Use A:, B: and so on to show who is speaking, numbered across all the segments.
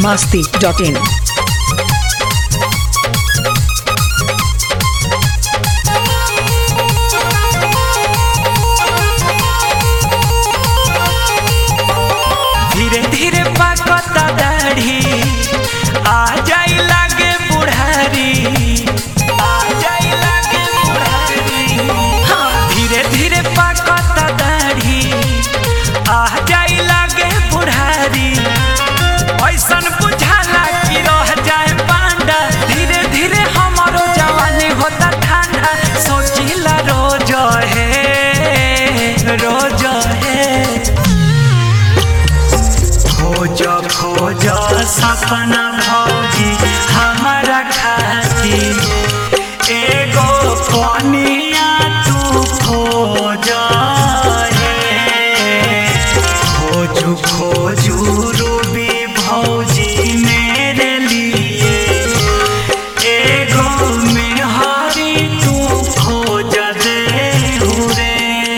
A: masti.in.
B: धीरे धीरे पाकता दाढ़ी आ जाई लागे बुढ़ारी आ जाई लागे बुढ़ारी हाँ धीरे धीरे पाकता दाढ़ी आ जाई लागे बुढ़ारी ऐसन बुझाला कि रह जाए पांडा धीरे धीरे हमारो जवानी होता ठंडा सोचिला रोज है रोज है खोज खोज सपना भौजी हमारा खातिर एगो कनिया तू खोज रे खोजू खोजू रूबी भौजी मेरे लिए एगो मेहरी तू खोज दे रे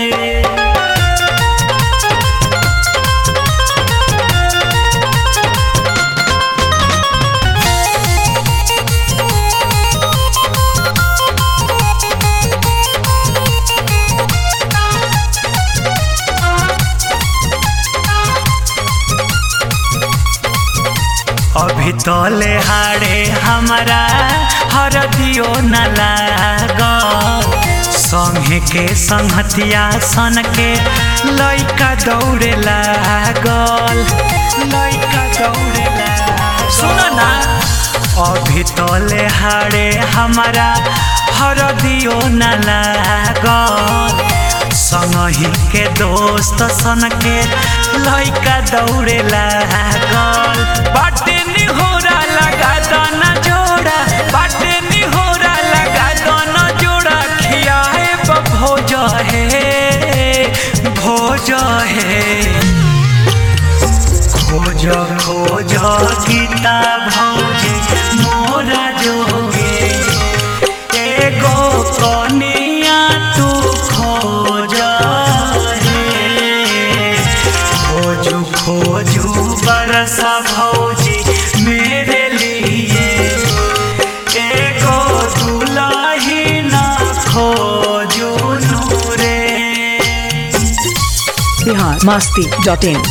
B: अभी तले हाड़े हमारा हरदियो न लाग संगे के संहतिया सन के लइका दौड़े लागल लइका दौड़े लागल सुन ना अभी तले हाड़े हमारा हरदियो न लागल संगही के दोस्त सन के लइका दौड़े लागल बाटे निहोरा लगा दाना जोड़ा बाटे निहोरा लगा दाना जोड़ा खियाए भोज है भोज है खोज खोज गीता भौजी मोरा जोगे एगो कनिया तू खोज रे खोजू खोजू बरसा भौजी मेरे लिए एगो दुलाही ना खोजू नूरे
A: Bihar masti.in.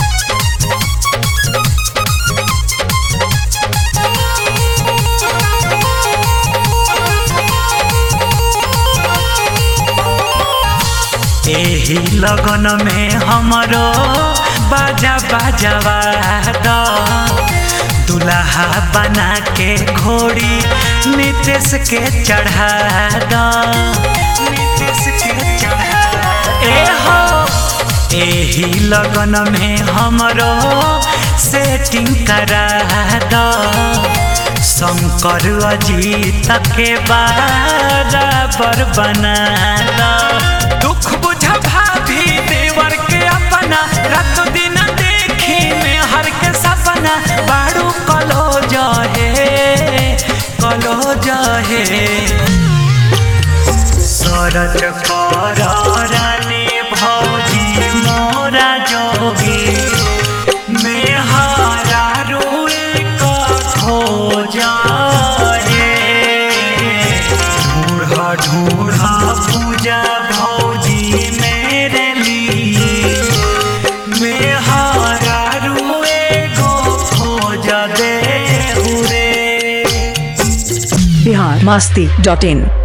B: एही लगन में हमरो बाजा बाजवा द दुल्हा बना के घोड़ी नितेश के चढ़ा द नितेश के चढ़ा ए हो एही लगन में हमरो सेटिंग करा द शंकर अजीत के बराबर बना द दुख बुझा भाभी देवर के अपना रात दिन देखी में हर के सपना बाड़ू कलो जहे कलो जहे सरज कर रानी भौजी मोरा जोगी मेहरा रोए का खोज रे ढूढ़ा ढूढ़ा पूजा भौजी मेरे लिए मेहरा रुए गो खोज दे रे
A: Bihar masti.in.